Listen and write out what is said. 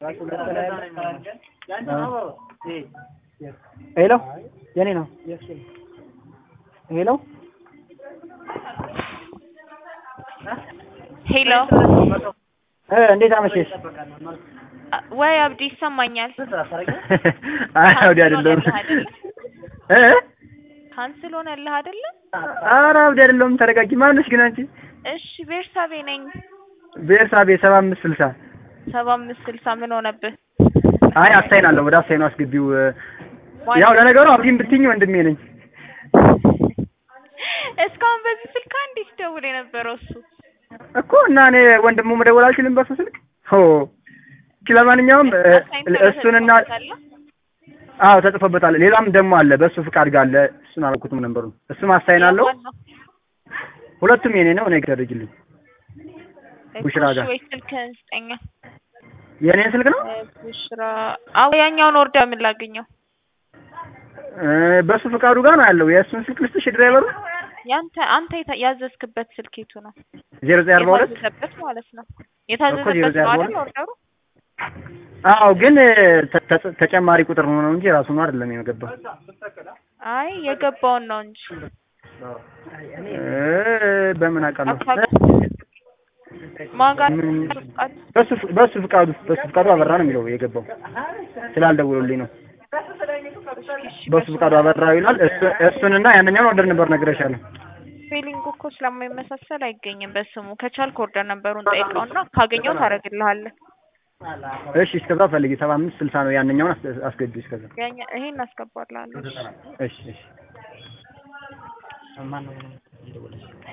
ሄሎ የኔ ነው። ሄሎ ሄሎ እ እንዴት አመሸሽ? ወይ አብዲ ይሰማኛል። አይ አብዲ አይደለሁም። እ ካንስል ሆነልህ አይደለ? ኧረ አብዲ አይደለሁም። ተረጋጊ። ማነሽ ግን አንቺ? እሺ ቤርሳቤ ነኝ። ቤርሳቤ ሰባ አምስት ስልሳ ሰባ አምስት ስልሳ ምን ሆነብህ? አይ አሳይን አለው ወደ አሳይኑ አስገቢው። ያው ለነገሩ አብዲን ብትይኝ ወንድሜ ነኝ። እስካሁን በዚህ ስልክ አንዴ ሲደውል የነበረው እሱ እኮ እና እኔ ወንድሙ መደወል አልችልም በሱ ስልክ። ሆ ለማንኛውም እሱንና አዎ ተጽፎበታል። ሌላም ደግሞ አለ በእሱ ፍቃድ ጋር አለ። እሱን አላልኩትም ነበሩ። እሱም አሳይን አለው። ሁለቱም የኔ ነው። እኔ ገደጅልኝ ቡሽራ ጋር ወይ ስልክህን ስጠኛ። የኔን ስልክ ነው ቡሽራ አዎ፣ ያኛውን ወርዳ ምን ላገኘው? በሱ ፍቃዱ ጋር ነው ያለው። የእሱን ስልክ ልስጥሽ ድራይቨሩ ያንተ አንተ የታ- ያዘዝክበት ስልክ የቱ ነው? ዜሮ ዘጠኝ አርባ ሁለት የታዘዘበት ማለት ነው። ዜሮ የታዘዘበት ዘጠኝ ነው አርባ አይደል ኦርደሩ? አዎ ግን ተ- ተ- ተጨማሪ ቁጥር ነው ነው እንጂ ራሱ ነው አይደለም የገባው። አይ የገባውን ነው እንጂ እ በምን አውቃለሁ? ማጋ ምን በሱ በሱ ፍቃዱ በሱ ፍቃዱ አበራ ነው የሚለው የገባው ስላልደውሎልኝ ነው። በሱ ፍቃዱ አበራ ይላል። እሱ- እሱንና ያንኛውን ኦርደር ነበር ነግሬሻለሁ። ፊሊንግ እኮ ስለማይመሳሰል አይገኝም በስሙ። ከቻልክ ኦርደር ነበሩን ጠይቀውና ካገኘው ታደርግልሃለህ። እሺ እስከዛ ፈልጊ። ሰባ አምስት ስልሳ ነው ያንኛውን አስ- አስገቢው እስከዛ። ያኛ ይሄን አስገባልሃለሁ። እሺ እሺ